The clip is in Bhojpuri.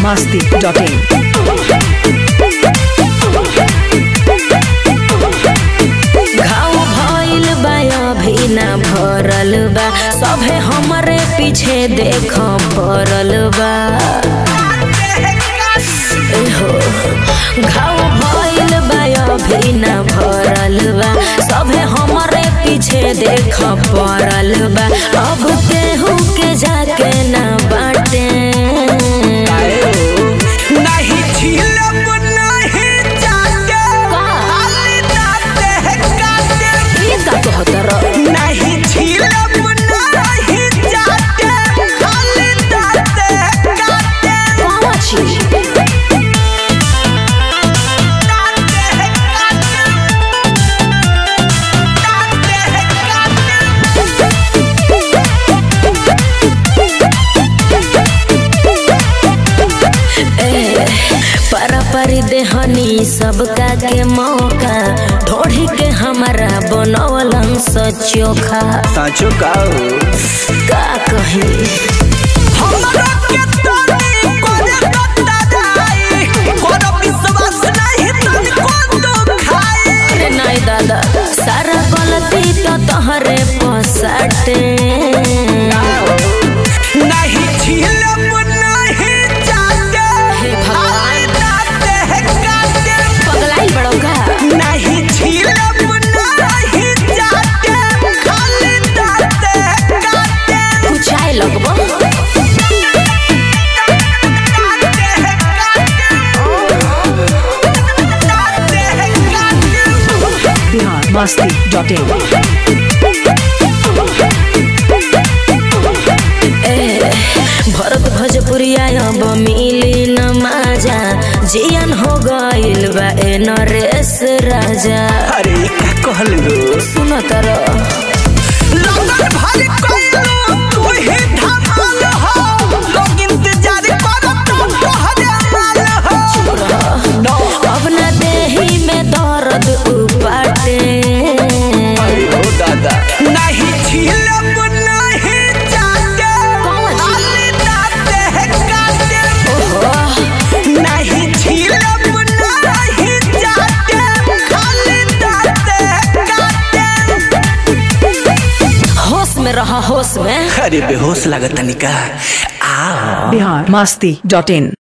masti.in. घाव भइल बा अभी ना भरल बा सभे हमरे पीछे देख पड़ल बा एहो, घाव भइल बा अभी ना भरल बा सभे हमरे पीछे देख पड़ल बा अब केहू के जाके ना बाटे नहीं झीलब नहीं जाके खाली दाते काटे ई का कहत रह नहीं झीलब नहीं जाके खाली दाते काटे कौन छी दाते काटे दाते पर पर देहनी सबका के मौका ढोढ़ी के हमारा बनौलन सचोखा साचो का का कही हमरा के तोरी करे कत्ता जाई कोनो विश्वास नहीं तन को तो खाई अरे नहीं दादा सारा गलती तो तोहरे पसाटे नहीं झीलब नहीं जाके हे भगवान। खाली दाते काटे पगलाई बड़ो का नहीं झीलब नहीं जाके खाली दाते काटे कुछ आए लगबो Bihar masti.in. ए भरत भोजपुरिया अब मिली न माजा जियन हो गइल बा ए नरेश राजा अरे का कहल लो सुन तर लगन भर कइलो तू ही धमाल हो लोग इंतजार करत तोहरे माल हो अब न देही में दर्द उपाटे ओ दादा नहीं झीलब नहीं जाके कौन छी? खाली दाते काटे नहीं झीलब नहीं जाके खाली दाते काटे होश में रहा होश में अरे बेहोश लागत निका आ Bihar masti.in.